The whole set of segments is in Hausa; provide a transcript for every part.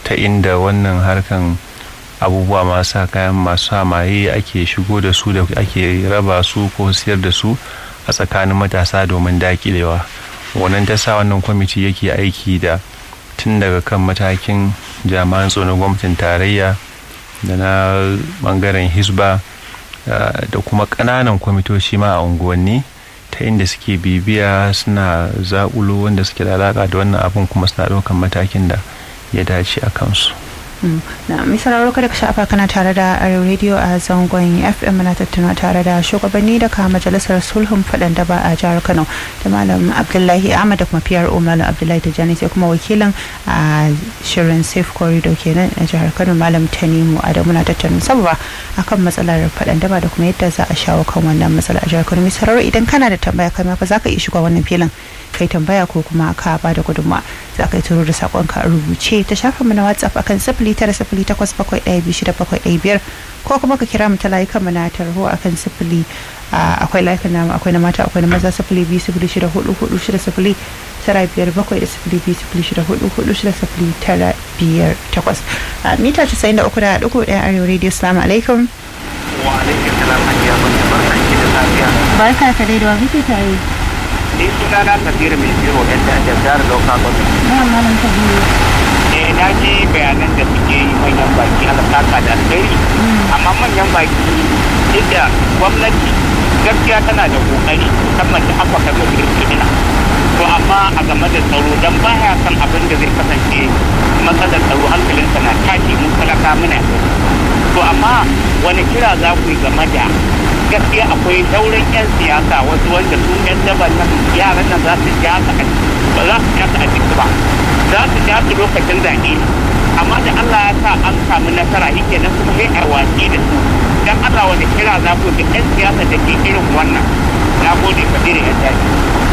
ta inda wannan harkan abubuwa masu kayan masu hamaye ake shigo da su da ake raba su ko siyar da su a tsakanin matasa domin dakilewa wannan ta sa wannan kwamiti yake aiki da tun daga kan matakin jami'an tsoron gwamnatin tarayya da na bangaren hisba da kuma ƙananan kwamitoci ma a unguwanni ta inda suke bibiya suna zaƙulo wanda suke da alaƙa da wannan abin kuma suna ɗaukan matakin da ya dace a kansu. na misararwa kada ka sha'afa kana tare da arewa radio a zangon fm na tattauna tare da shugabanni daga majalisar sulhun faɗan da ba a jihar kano da malam abdullahi ahmad da kuma piyar malam abdullahi tijjani sai kuma wakilin a shirin safe corridor kenan a jihar kano malam tanimu adamu na tattauna saboda akan matsalar faɗan daba da kuma yadda za a shawo kan wannan matsala a jihar kano misararwa idan kana da tambaya kai ma fa za ka iya shiga wannan filin kai tambaya ko kuma ka ba da gudunmawa za ka yi turo da sakonka a rubuce ta shafin mu na whatsapp akan sifili tara sifili takwas bakwai ɗaya biyu shida bakwai ɗaya biyar ko kuma ka kira mu ta layukan mu na tarho akan sifili akwai layukan namu akwai na mata akwai na maza sifili biyu sifili shida hudu hudu shida sifili tara biyar bakwai da sifili biyu sifili shida hudu hudu shida sifili tara biyar takwas mita casa'in da uku da ɗigo ɗaya arewa radio salamu alaikum. wa alaikum salam hajiya wanda barkan ki da safiya. barka ka dai da wa muke tare. ni suna na tafiya mai biro yan da jihar local government. na malam kabiru. eh na ji bayanan da suke yi manyan baki ala saka da alheri amma manyan baki inda gwamnati gaskiya tana da kokari musamman da aka kaga kirkirina to amma a game da tsaro dan baya san abin da zai kasance matsalar tsaro hankalinsa na tashi mun talaka muna to amma wani kira za ku yi game da gaskiya akwai sauran 'yan siyasa wasu wanda su 'yan daban nan yaran nan za su ja su ba za su ja su a jiki ba za su ja su lokacin zaɓe amma da Allah ya sa an samu nasara yake nan kuma sai a watsi da su dan Allah wani kira za ku ga 'yan siyasa da ke irin wannan na gode kabiru yan daji.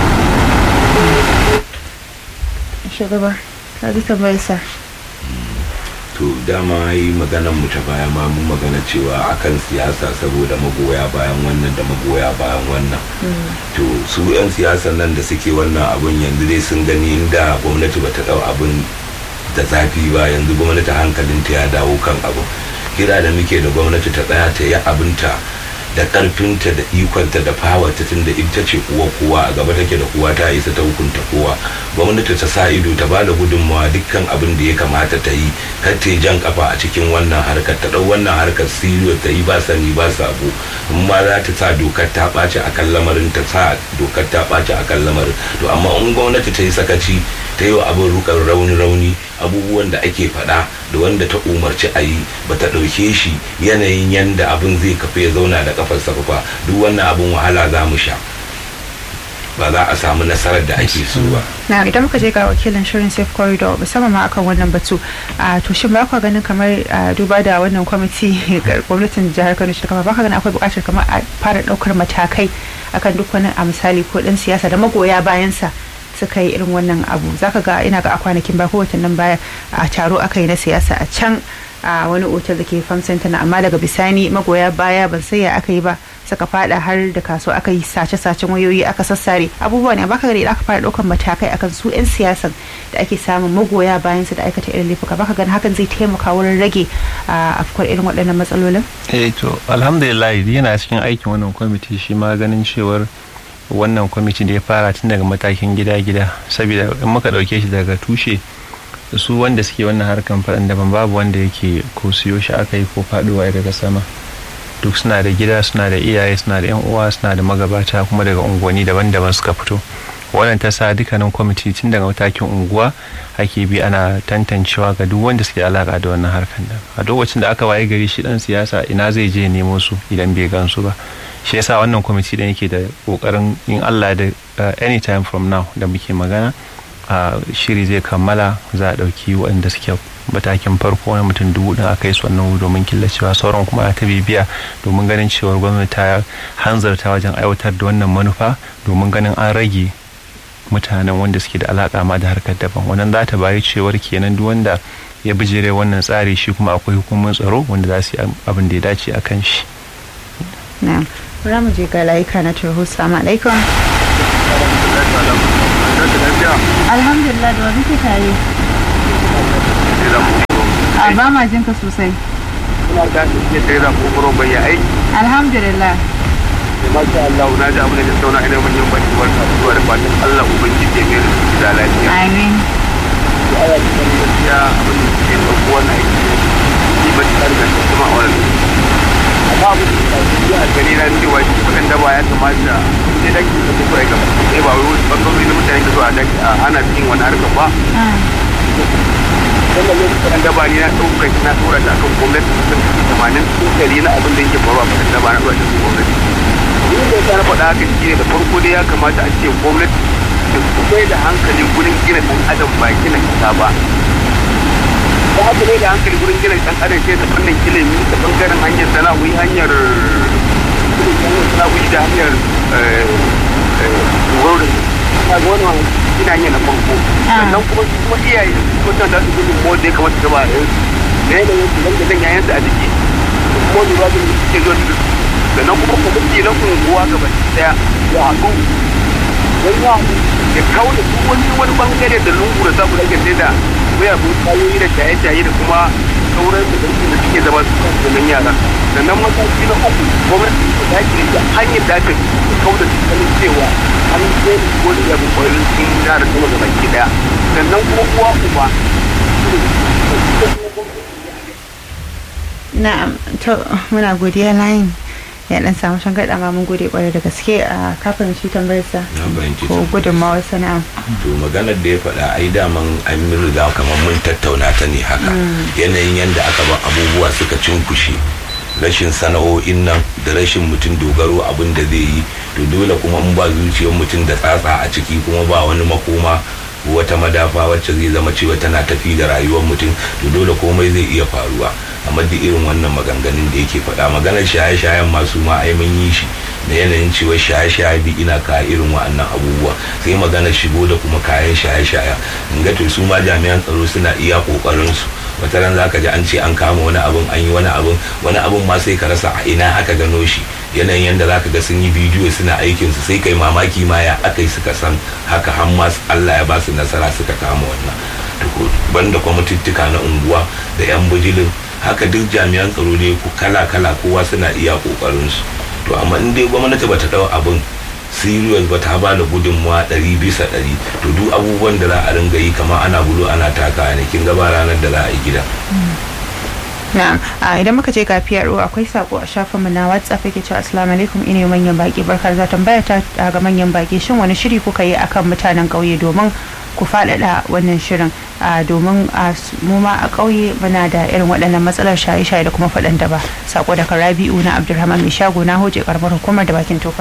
shugaba ka ji tambayar sa to dama yi maganan mu ta baya ma mun magana cewa akan siyasa saboda magoya bayan wannan da magoya bayan wannan to su yan siyasan nan da suke wannan abun yanzu dai sun gani inda gwamnati bata dau abun da zafi ba yanzu gwamnati hankalinta ya dawo kan abu kira da muke da gwamnati ta tsaya ta yi abinta da karfinta da ikonta da fawarta tun da ita ce kuwa kowa a gaba take da kowa ta isa ta hukunta kowa gwamnati ta sa ido ta ba da gudunmawa dukkan abin da ya kamata ta yi kar ta jan kafa a cikin wannan harkar ta dau wannan harkar siriyo ta yi ba sani ba sabo in ma za ta sa dokar ta ɓaci a kan lamarin ta sa dokar ta ɓaci a kan lamarin to amma in gwamnati ta yi sakaci ta yi wa abin rukar rauni rauni abubuwan da ake faɗa da wanda ta umarci a yi ba ta ɗauke shi yanayin yanda abin zai kafa ya zauna da kafarsa ba duk wannan abin wahala za mu sha ba za a samu nasarar da ake so ba. na idan muka je ga wakilin shirin safe corridor musamman ma akan wannan batu a to shin ba ku ganin kamar duba da wannan kwamiti gwamnatin jihar kano shi kama ba ka ganin akwai buƙatar kamar a fara ɗaukar matakai akan duk wani a misali ko ɗan siyasa da magoya bayansa suka yi irin wannan abu zaka ga ina ga a kwanakin ba ko watannin baya a taro aka yi na siyasa a can a wani otal da ke farm center na amma daga bisani magoya baya ban sai ya aka yi ba suka fada har da kaso aka yi sace-sacen wayoyi aka sassare abubuwa ne baka gani aka fara daukan matakai akan su 'yan siyasan da ake samun magoya bayan su da aikata irin laifuka baka gani hakan zai taimaka wurin rage afkuwar irin waɗannan matsalolin eh to alhamdulillah yana cikin aikin wannan kwamiti shi ma ganin cewar wannan kwamiti da ya fara tun daga matakin gida-gida saboda in muka ɗauke shi daga tushe su wanda suke wannan harkan faɗin daban babu wanda yake ko siyo shi aka yi ko faɗuwa daga sama duk suna da gida suna da iyaye suna da yan uwa suna da magabata kuma daga unguwanni daban-daban suka fito wannan ta sa dukkanin kwamiti tun daga matakin unguwa ake bi ana tantancewa ga duk wanda suke alaka da wannan harkan da a lokacin da aka waye gari shi dan siyasa ina zai je nemo su idan bai gansu ba shi yasa wannan kwamiti da yake da kokarin in Allah da anytime from now da muke magana shiri zai kammala za a ɗauki waɗanda suke matakin farko na mutum dubu ɗin aka yi su wannan domin killacewa sauran kuma ta bibiya domin ganin cewar gwamnati ta hanzarta wajen aiwatar da wannan manufa domin ganin an rage mutanen wanda suke da alaka ma da harkar daban wannan za ta bayi cewar kenan duk wanda ya bijire wannan tsari shi kuma akwai hukumar tsaro wanda za su yi abin da ya dace a kan shi. na'am bari mu je ga layuka na turhu salamu alaikum alhamdulillah da wani tare a ba ma jinka sosai Ina ta tafiya tare da kokoro bai ya aiki. alhamdulillah Da masha Allah na ji abin da ta sauna ina manyan baki barka da zuwa da fatan Allah ubangiji ya mai da su da lafiya. amin Aya ta kan gaskiya abin da ke ɗauko wannan aiki ne. Ni ba ta riga ta kuma a wannan. Amma abin da ta yi a gani na cewa shi kuɗin da ba ya kamata sai da ke da kuma ya gaba. Sai ba wai wasu ɓangarori na mutane da zuwa daki a hana cikin wani harkar ba. wannan lokacin da ba ni na ɗaukar na tura ta kan gwamnati sun tamanin tsokali na abin da yake faruwa a kan da ba na zuwa cikin gwamnati ni da ta na faɗa haka shi ne da farko dai ya kamata a ce gwamnati da kuma da hankali gurin gina ɗan adam ba gina kasa ba ba haka ne da hankali gurin gina ɗan adam sai ta fannin ilimi ta ɓangaren hanyar sana'o'i hanyar sana'o'i da hanyar dogaro da ga wannan ina yin na farko sannan kuma su kuma iyaye mutum da su gudun mo da ya kamata ta ba da yansu da yanayin su zanga zan yayan su a jiki kuma lura da suke zuwa da sannan kuma kwamiti na unguwa gaba daya ya haɗu don ya haɗu ya kawo da duk wani wani bangare da lungu da sabu da ake sai da mayagun kayoyi da shaye-shaye da kuma sauran da da suke zama su kan sunan yara sannan mataki na uku gwamnati ta dace da hanyar da aka kawo da tattalin cewa an sai da wani ya bi kwayoyin sun yara sama da baki daya sannan kuma uwa uba na'am to muna godiya layin ya dan samu shan gaɗa ma mun gode kwarai da gaske a kafin shi tambayar sa na fahimci ko gudunmawar sana'a to maganar da ya faɗa ai daman an yi riga kamar mun tattauna ta ne haka yanayin yadda aka ba abubuwa suka cinkushe rashin sana'o'in nan da rashin mutum dogaro abin da zai yi to dole kuma in ba zuciyar mutum da tsatsa a ciki kuma ba wani makoma wata madafa wacce zai zama cewa tana tafi da rayuwar mutum to dole komai zai iya faruwa amma da irin wannan maganganun da yake faɗa maganar shaye-shayen masu ma ai mun yi shi da yanayin cewa shaye-shaye bi ina ka irin wa'annan abubuwa sai maganar shigo da kuma kayan shaye-shaye in ga to su ma jami'an tsaro suna iya kokarin su wata ran zaka ji an ce an kama wani abun an yi wani abun wani abun ma sai ka rasa a ina aka gano shi yanayin yadda zaka ga sun yi bidiyo suna aikin su sai kai mamaki ma ya aka yi suka san haka har ma Allah ya ba su nasara suka kama wannan banda kwamitittuka na unguwa da yan bujilin haka duk jami'an tsaro ne kala kala kowa suna iya kokarin su to amma in dai gwamnati bata dau abin serious ba ta ba da gudunmawa ɗari bisa ɗari to duk abubuwan da za a ringa yi kama ana gudu ana taka ne kin gaba ranar da za a yi gida na'am a idan muka je ga PRO akwai sako a shafin mu na WhatsApp yake cewa assalamu alaikum ina manyan baki barkar za tambaya ta ga manyan baki shin wani shiri kuka yi akan mutanen ƙauye domin ku faɗaɗa wannan shirin domin mu ma a ƙauye muna da irin waɗannan matsalar shaye-shaye da kuma faɗan da ba sako daga Rabi'u na Abdulrahman mai shago na hoje karamar hukumar da bakin tofa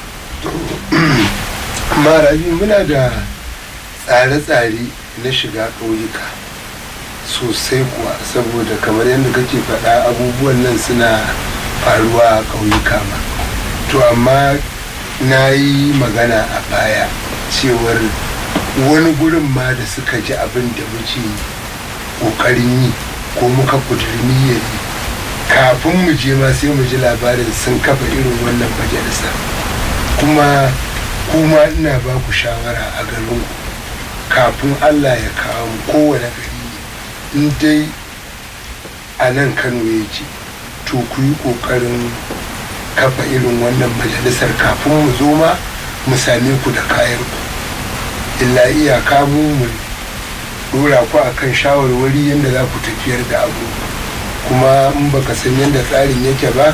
marabi muna da tsare-tsare na shiga ƙauyuka sosai kuwa saboda kamar yadda kake faɗa abubuwan nan suna faruwa a ƙauyuka ma to amma na yi magana a baya cewar wani gurin ma da suka ji abin da muke ƙoƙarin yi ko muka ƙudiri niyyar yi kafin mu je ma sai mu ji labarin sun kafa irin wannan majalisa kuma kuma ina ba ku shawara a garinku kafin allah ya kawo mu kowane gari in dai a nan kano ya ce to ku yi ƙoƙarin kafa irin wannan majalisar kafin mu zo ma mu same ku da kayan ku illa iyaka mu mu dora ku akan shawarwari yadda za ku tafiyar da abu kuma in baka san yadda tsarin yake ba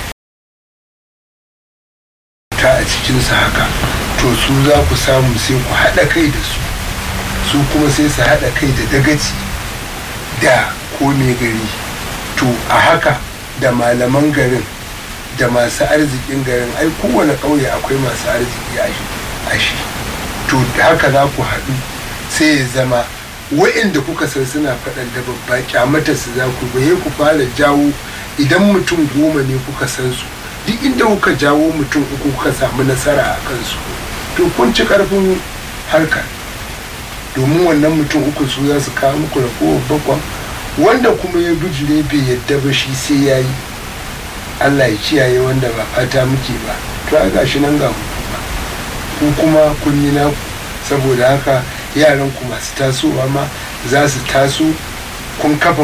ta a cikinsa haka to su za ku samu sai ku haɗa kai da su su kuma sai su haɗa kai da dagaci da kome gari to a haka da malaman garin da masu arzikin garin ai kowane ƙauye akwai masu arziki a shi to haka za ku haɗu sai ya zama wa'inda kuka san suna faɗan da babba kyamata su za ku baye ku fara jawo idan mutum goma ne kuka san su duk inda kuka jawo mutum uku kuka samu nasara a kansu to kun ci karfin harkar domin wannan mutum uku su za su kawo muku ragowar bakwan wanda kuma ya bijire bai yadda ba shi sai ya yi allah ya kiyaye wanda ba fata muke ba to a gashi nan ga hukuma ku kuma kun yi naku saboda haka yaran ku masu tasowa ma za su taso kun kafa